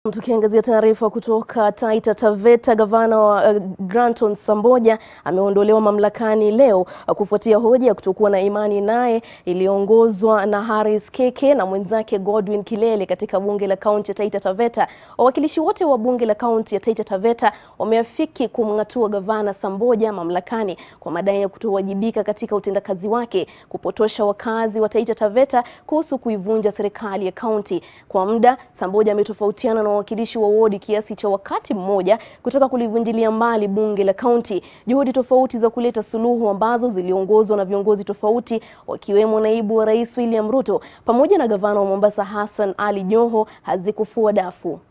Tukiangazia taarifa kutoka Taita Taveta, gavana wa uh, Granton Samboja ameondolewa mamlakani leo uh, kufuatia hoja ya kutokuwa na imani naye iliyoongozwa na Harris Keke na mwenzake Godwin Kilele katika bunge la kaunti ya Taita Taveta. Wawakilishi wote wa bunge la kaunti ya Taita Taveta wameafiki kumng'atua gavana Samboja mamlakani kwa madai ya kutowajibika katika utendakazi wake, kupotosha wakazi wa Taita Taveta kuhusu kuivunja serikali ya kaunti. Kwa muda Samboja ametofautiana na wawakilishi wa wodi kiasi cha wakati mmoja kutoka kulivunjilia mbali bunge la kaunti. Juhudi tofauti za kuleta suluhu ambazo ziliongozwa na viongozi tofauti wakiwemo naibu wa rais William Ruto pamoja na gavana wa Mombasa Hassan Ali Joho hazikufua dafu.